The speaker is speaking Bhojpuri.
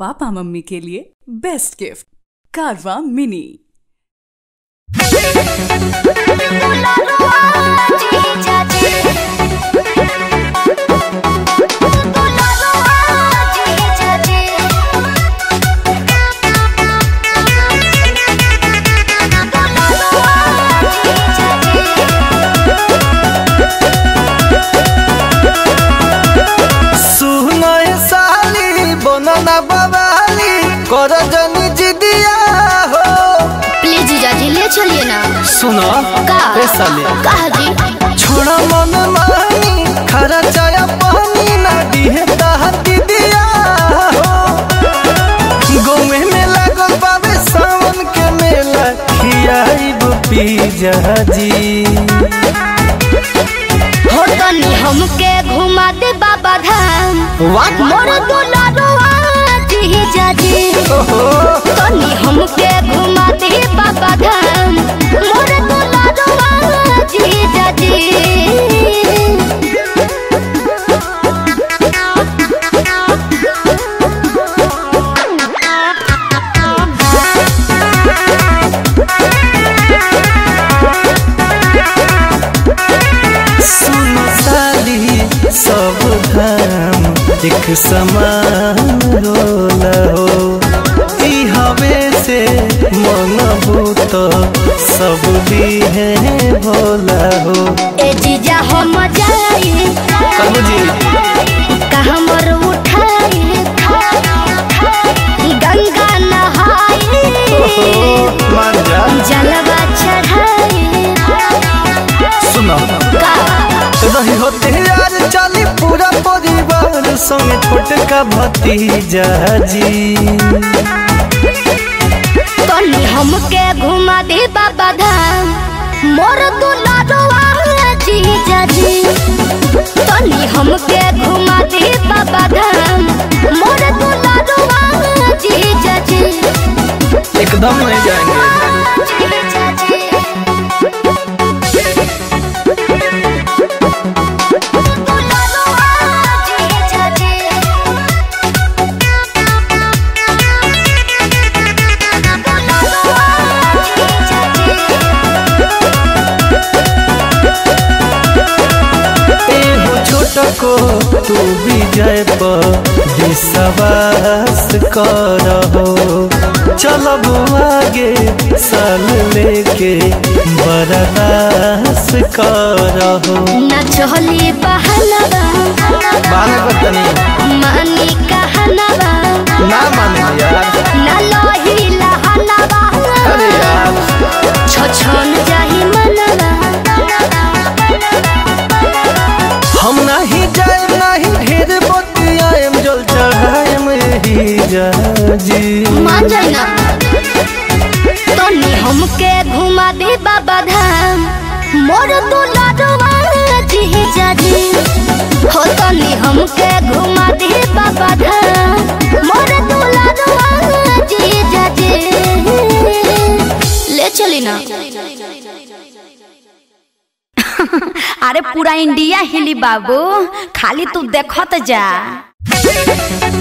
पापा मम्मी के लिए बेस्ट गिफ्ट कारवा मिनी सुनय साली बनना बवाली कर जनी जिदिया हो प्लीज जीजा जी ले चलिए ना सुनो का ए साली कहा जी छोड़ा मन मानी खरा चाया पानी ना दिहे ताहा दिदिया हो गोमे में लागल बाबे सावन के मेला खियाइब पी जी हो तनी हमके घुमा दे बाबा धाम वाट मोर दुलारुआ जीजा जी ओहो तनी हमके घुमा दे बाबा धाम मोर दुलारुआ जीजा जी सुनो साली सब धाम एक समान रोला हो ई हवे से मन भूत सब है भोला हो ए जीजा हम जाई कहू जी कहाँ मर उठाई गंगा नहाई मान जा जलवा चढ़ाई सुनो का रही होते यार चली पूरा परिवार संग छोटका भतीजा जी तनी हमके घुमा दे बाबा धाम मोर दुलारुआ जीजा जी तनी हमके घुमा दे बाबा धाम मोर दुलारुआ जीजा जी एकदम नहीं जाएंगे जीजा जी दुलारुआ जीजा जी एहो छोटको तू विजय पर विश्वास करहो चलब आगे साल लेके बर्दास करहो न चली बहलवा माने बतनी मानी कहनवा ना माने यार न लोही लहनवा अरे यार छछन जाही मनवा हम नहीं जाए नहीं ढेर बतियाएम जल चढ़ाएम ही जा जी मान जाई ना तनी हमके घुमा दे बाबा धाम मोर दुलारुआ जीजा जी हो तनी हमके घुमा दे बाबा धाम मोर दुलारुआ जीजा जी ले चली ना अरे पूरा इंडिया हिली बाबू खाली तू देखत जा